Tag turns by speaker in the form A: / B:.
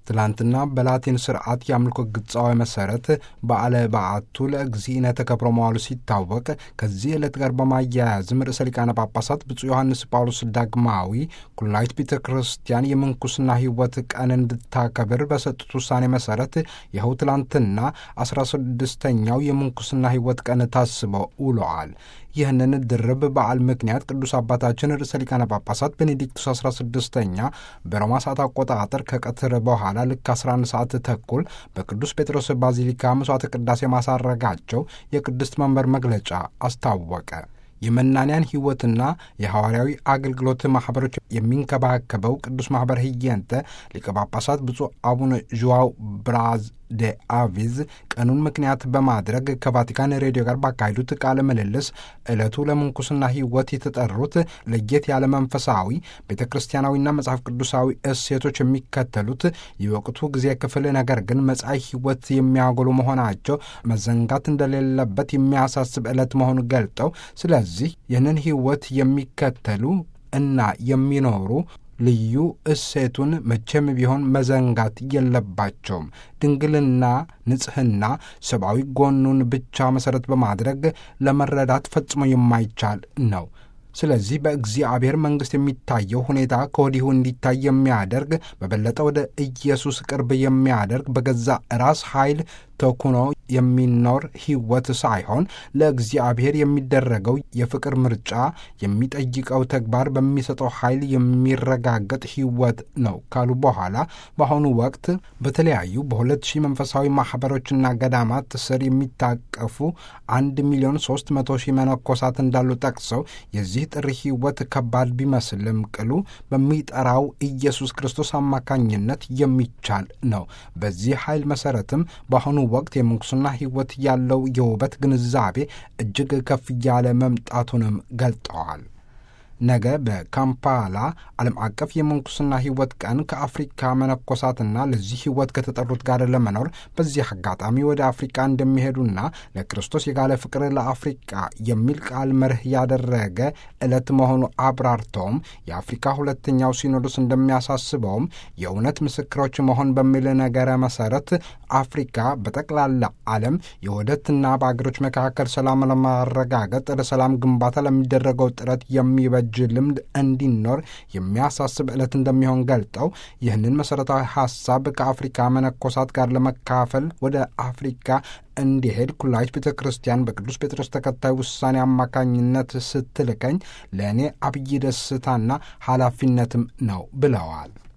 A: ትላንትና በላቲን ስርዓት የአምልኮ ግጻዊ መሰረት በዓለ በዓቱ ለእግዚእነ ተከብሮ መዋሉ ሲታወቅ ከዚህ ዕለት ጋር በማያያዝም ርዕሰ ሊቃነ ጳጳሳት ብፁዕ ዮሐንስ ጳውሎስ ዳግማዊ ኩላዊት ቤተ ክርስቲያን የምንኩስና ሕይወት ቀን እንድታከብር በሰጡት ውሳኔ መሰረት ይኸው ትላንትና አስራ ስድስተኛው የምንኩስና ሕይወት ቀን ታስበው ውለዋል። ይህንን ድርብ በዓል ምክንያት ቅዱስ አባታችን ርዕሰ ሊቃነ ጳጳሳት ቤኔዲክቱስ 16ኛ በሮማ ሰዓት አቆጣጠር ከቀትር በኋላ ልክ 11 ሰዓት ተኩል በቅዱስ ጴጥሮስ ባዚሊካ መስዋዕተ ቅዳሴ ማሳረጋቸው የቅድስት መንበር መግለጫ አስታወቀ። የመናንያን ሕይወትና የሐዋርያዊ አገልግሎት ማኅበሮች የሚንከባከበው ቅዱስ ማኅበር ህየንተ ሊቀ ጳጳሳት ብፁዕ አቡነ ዥዋው ብራዝ ደ አቪዝ ቀኑን ምክንያት በማድረግ ከቫቲካን ሬዲዮ ጋር ባካሄዱት ቃለ ምልልስ ዕለቱ ለምንኩስና ሕይወት የተጠሩት ለየት ያለ መንፈሳዊ ቤተ ክርስቲያናዊና መጽሐፍ ቅዱሳዊ እሴቶች የሚከተሉት የወቅቱ ጊዜ ክፍል ነገር ግን መጻኢ ሕይወት የሚያጎሉ መሆናቸው መዘንጋት እንደሌለበት የሚያሳስብ ዕለት መሆኑን ገልጠው ስለዚህ ይህንን ሕይወት የሚከተሉ እና የሚኖሩ ልዩ እሴቱን መቼም ቢሆን መዘንጋት የለባቸውም። ድንግልና፣ ንጽሕና፣ ሰብአዊ ጎኑን ብቻ መሠረት በማድረግ ለመረዳት ፈጽሞ የማይቻል ነው። ስለዚህ በእግዚአብሔር መንግሥት የሚታየው ሁኔታ ከወዲሁ እንዲታይ የሚያደርግ በበለጠ ወደ ኢየሱስ ቅርብ የሚያደርግ በገዛ ራስ ኃይል ተኩኖ የሚኖር ሕይወት ሳይሆን ለእግዚአብሔር የሚደረገው የፍቅር ምርጫ የሚጠይቀው ተግባር በሚሰጠው ኃይል የሚረጋገጥ ሕይወት ነው ካሉ በኋላ በአሁኑ ወቅት በተለያዩ በሁለት ሺህ መንፈሳዊ ማኅበሮችና ገዳማት ስር የሚታቀፉ አንድ ሚሊዮን ሦስት መቶ ሺህ መነኮሳት እንዳሉ ጠቅሰው የዚህ ጥሪ ሕይወት ከባድ ቢመስልም ቅሉ በሚጠራው ኢየሱስ ክርስቶስ አማካኝነት የሚቻል ነው። በዚህ ኃይል መሠረትም በአሁኑ ወቅት የምንኩስና ሕይወት ያለው የውበት ግንዛቤ እጅግ ከፍ እያለ መምጣቱንም ገልጠዋል። ነገ በካምፓላ ዓለም አቀፍ የምንኩስና ሕይወት ቀን ከአፍሪካ መነኮሳትና ለዚህ ሕይወት ከተጠሩት ጋር ለመኖር በዚህ አጋጣሚ ወደ አፍሪካ እንደሚሄዱና ለክርስቶስ የጋለ ፍቅር ለአፍሪቃ የሚል ቃል መርህ ያደረገ ዕለት መሆኑ አብራርተውም የአፍሪካ ሁለተኛው ሲኖዶስ እንደሚያሳስበውም የእውነት ምስክሮች መሆን በሚል ነገረ መሰረት አፍሪካ በጠቅላላ ዓለም የውህደትና በአገሮች መካከል ሰላም ለማረጋገጥ ለሰላም ግንባታ ለሚደረገው ጥረት የሚበ ጅ ልምድ እንዲኖር የሚያሳስብ ዕለት እንደሚሆን ገልጠው ይህንን መሠረታዊ ሐሳብ ከአፍሪካ መነኮሳት ጋር ለመካፈል ወደ አፍሪካ እንዲሄድ ኩላዊት ቤተ ክርስቲያን በቅዱስ ጴጥሮስ ተከታይ ውሳኔ አማካኝነት ስትልከኝ ለእኔ አብይ ደስታና ኃላፊነትም ነው ብለዋል።